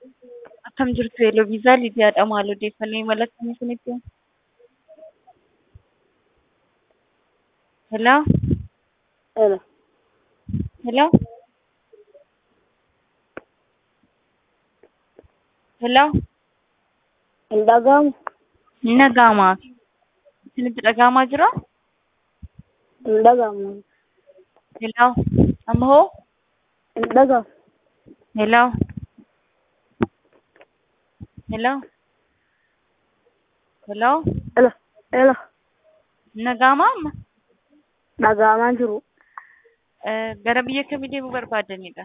Akkam jirtu Yeloviisaa Lidiyaadha. Maal odeeffannoo imala akkamii isinitti hima? Hello? Hello. Hello? Hello? Hin dhaga'amu. Hin dhaga'amaa? Isinitti dhaga'amaa jiraa? Hin dhaga'amu. Hello? Amma hoo? Hin dhaga'amu. Hello? Hello? Hello? Hello. Hello. Hin dhaga'amaa amma? Dhaga'amaa jiru. Eh, Gara biyya kamii deemuu barbaadanidha?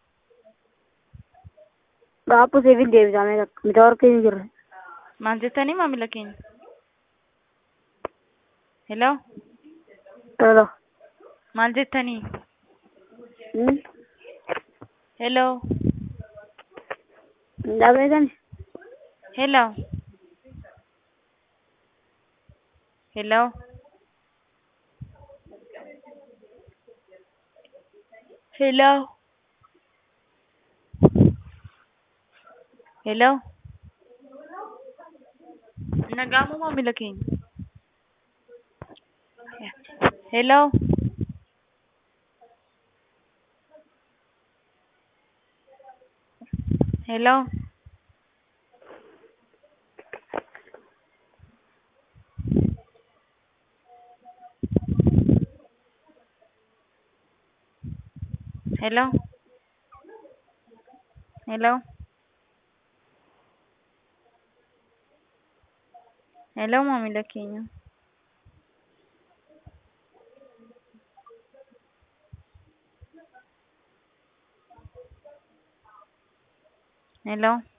Gaafa seefiin deebisamee mita warqee hin jirre. Maal jettanii maamila keenya? Hello? Hello. Maal jettanii? Hmm? Hello? Hin dhaga'etani? Hello? Hello? Hello? Hello? Nagaamoo maamila keenya? Hello? Hello? Hello? Hello? Hello maamila keenya? Hello?